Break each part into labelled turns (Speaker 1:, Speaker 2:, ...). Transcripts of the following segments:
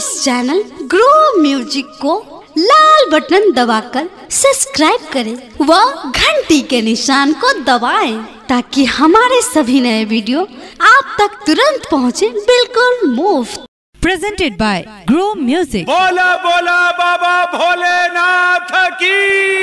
Speaker 1: इस channel grow music को लाल button दबाकर subscribe करें व घंटी के निशान को दबाएं ताकि हमारे सभी नए वीडियो आप तक तुरंत पहुंचे बिल्कुल मुफ्त
Speaker 2: presented by Grow Music.
Speaker 3: बोला बोला बाबा भोलेनाथ की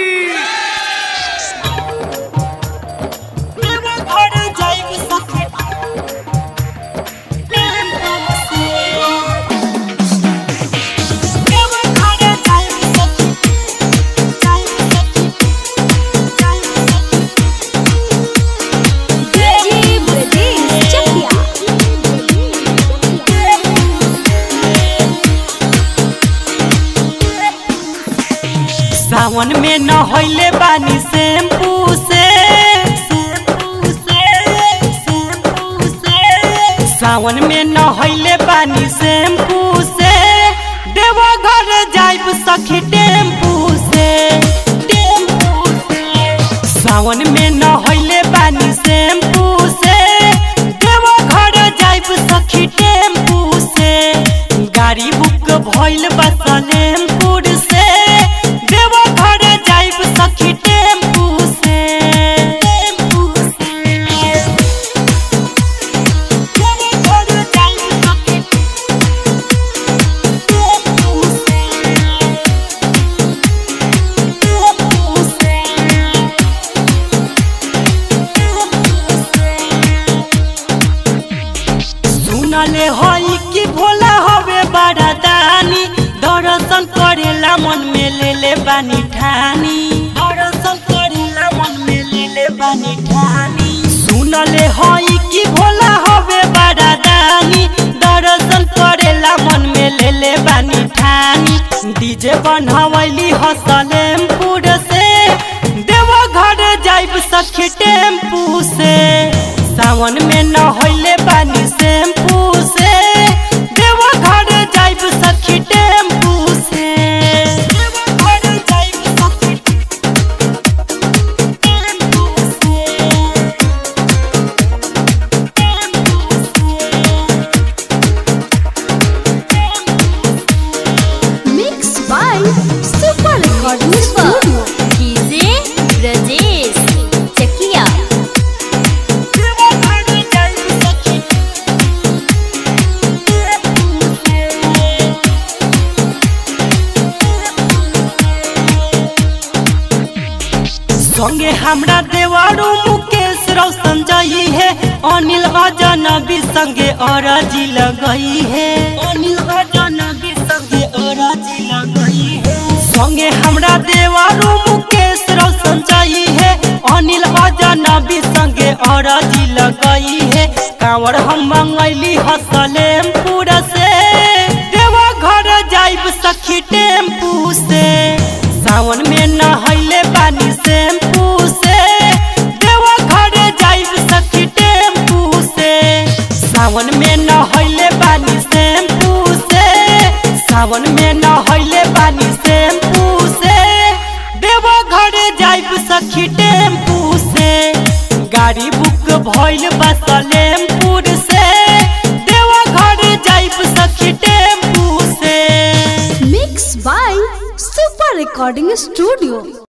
Speaker 4: सावन में न होइले बानी शैम्पू से सावन में न होइले बानी शैम्पू से देवो घर जाइब सखी टेम्पू से सावन में न होइले बानी शैम्पू से देवो घर जाइब सखी टेम्पू से गाड़ी बुक भइल बा सलेमपुर से देवो घर जाइब सखी टेम्पू से टेम्पू से देवो घर जाइब सखी टेम्पू से टेम्पू से सुनले हई कि भोला हवे बड़ा दानी दर्शन करेला मन में ले ले बानी ठानी दर्शन करेला मन में ले ले बानी ठानी सुनले हई कि भोला हवे बड़ा दानी दर्शन करेला मन में ले ले बानी ठानी डीजे बनवैली हसलेमपुर से देवो घर जाइब सखी टेम्पू से सावन में न होइले बानी शैम्पू से देवो घर जाइब सखी टेम्पू से देवो घर जाइब सखी टेम्पू से tempo
Speaker 1: mix by super recording studio
Speaker 5: DJ Brajesh Chakia
Speaker 4: देवो घर जाइब सखी टेम्पू से संगे हमरा देवारू मुकेश रोशन जई है अनिल अजनबी संगे अरजी लगई है अनिल अजनबी संगे अरजी लगई है संगे हमरा देवारू मुकेश रोशन जई है अनिल अजनबी संगे अरजी लगई है कांवर हम मंगैली हसलेमपुर से देवा घर जाइब सखी टेम्पू से सावन में नहैले बानी शैम्पू से देवा घर जाइब सखी टेम्पू से सावन में नहैले बानी शैम्पू से सावन में नहैले बानी शैम्पू से देवा घर जाइब सखी टेम्पू से गाड़ी बुक भइल बा सलेमपुर से देवा घर जाइब सखी टेम्पू से
Speaker 1: mix by super recording studio